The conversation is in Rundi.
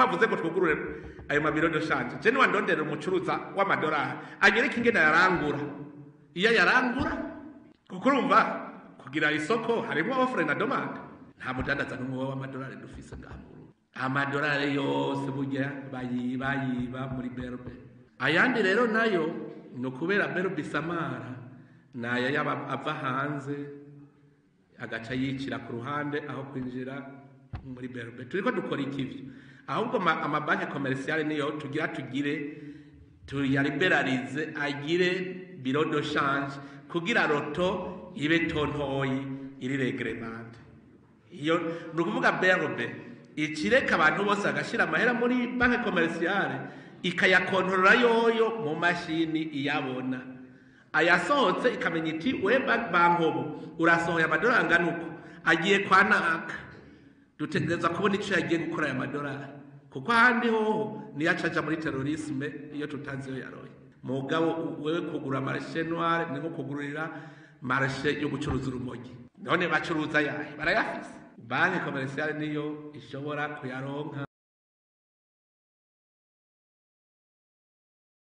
bavuze ngo twugurure ayo mabiro de shanje je niwandondera umucuruza w'amadolari anyereka ingene yarangura iyo yarangura kuko urumva kugira isoko harimo offre na demande nta mudandaza n'umwe w'amadolari dufise ngaha mu Burundi amadolari yose burya bayiba yiba muri berbe ayandi rero nayo ni ukubera berbe isamara naya yaba ava hanze agaca yicira ku ruhande aho kwinjira muri berbe turiko dukora ikivyo ahubwo ama- amabanki komerisiyale niyo tugira tugire tuyaliberalize agire biro de change kugira roto ibe tontoyi iri reglemante iyo ni ukuvuga berbe ikireka abantu bose bagashyira amahera muri banki komerisiyale ikayakontorora yoyo mu mashini iyabona ayasohotse ikamenya iti we ba- bankobo urasohoye amadolari angana uko agiye kwa naka dutegereza kubona icyo yagiye gukora aya madolari kuko ahandi hoho niyo acaja muri terorisme iyo tutazi iyo yaroye mugabo wewe kugura marishe noire ni nko kugurira marishe yo gucuruza urumogi none bacuruza yahe barayafise banki komerisiyale niyo ishobora kuyaronka